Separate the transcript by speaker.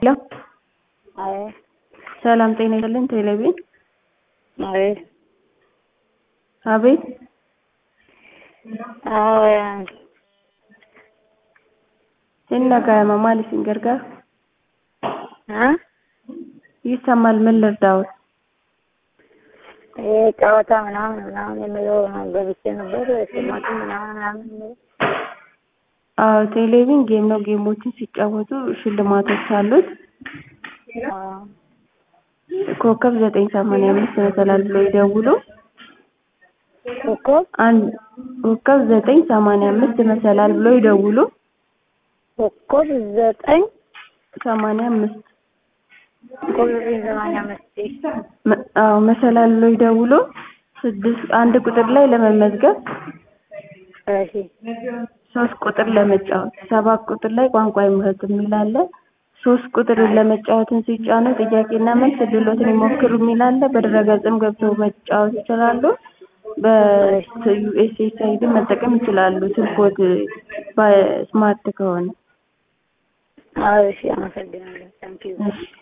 Speaker 1: ሄሎ
Speaker 2: አይ
Speaker 1: ሰላም ጤና ይስጥልን ቴሌቪዥን
Speaker 2: አይ
Speaker 1: አቤት
Speaker 2: አዎ
Speaker 1: ሲነጋማ ማለት ሲንገርጋር
Speaker 2: እ
Speaker 1: ይሰማል ምን ልርዳዎት
Speaker 2: ይሄ ጨዋታ ምናምን ምናምን የሚለው ገብቼ ነበር ሽልማቱ ምናምን ምናምን የሚለው
Speaker 1: አዎ ቴሌቪዥን ጌም ነው ጌሞችን ሲጫወቱ ሽልማቶች አሉት
Speaker 2: አዎ
Speaker 1: ኮከብ ዘጠኝ ሰማንያ አምስት መሰላል ብሎ ይደውሉ
Speaker 2: ኮከብ
Speaker 1: አንድ ኮከብ ዘጠኝ ሰማንያ አምስት መሰላል ብሎ ይደውሉ
Speaker 2: ኮከብ ዘጠኝ
Speaker 1: ሰማንያ አምስት
Speaker 2: ኮከብ ዘጠኝ ሰማንያ አምስት
Speaker 1: መ- አዎ መሰላል ብሎ ይደውሉ ስድስት አንድ ቁጥር ላይ ለመመዝገብ
Speaker 2: እሺ
Speaker 1: ሶስት ቁጥር ለመጫወት ሰባት ቁጥር ላይ ቋንቋ ይምረጡ የሚል አለ ሶስት ቁጥርን ለመጫወትን ሲጫኑ ጥያቄና መልስ እድሎትን ይሞክሩ የሚል አለ በድረገጽም ገብተው መጫወት ይችላሉ በዩኤስኤስአይዲ መጠቀም ይችላሉ ስልክዎት በስማርት ከሆነ
Speaker 2: አዎ እሺ አመሰግናለሁ ታንኪዩ
Speaker 1: እሺ